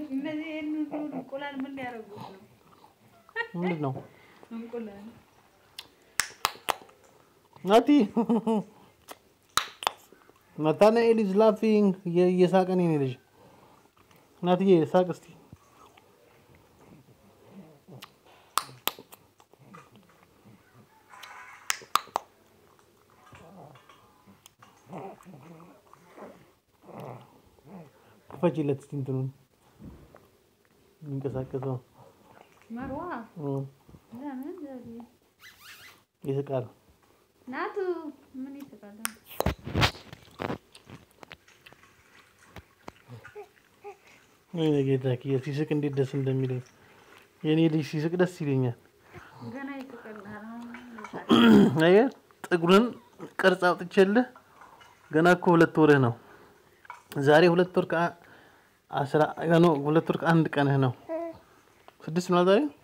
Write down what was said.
እነዚህ ይህን ሁሉ እንቁላል ምን ሊያደርጉት ነው? ምንድን ነው እንቁላል ናቲ ናታናኤል ኢዝ ላፊንግ እየሳቀ ነው የኔ ልጅ ናትዬ ሳቅ እስቲ ክፈችለት እስቲ እንትኑን የሚንቀሳቀሰው መርዋ እ፣ ለምን ዘዴ ይስቃል ናቱ ምን ይስቃል? ወይኔ ጌታ ሲስቅ እንዴት ደስ እንደሚለኝ የኔ ልጅ ሲስቅ ደስ ይለኛል። ገና ይስቃል። አየህ ጥቁርን ቅርጽ አውጥቼልህ ገና እኮ ሁለት ወርህ ነው። ዛሬ ሁለት ወር ከአስራ ነው ሁለት ወር ከአንድ ቀንህ ነው። ስድስት ነው ዛሬ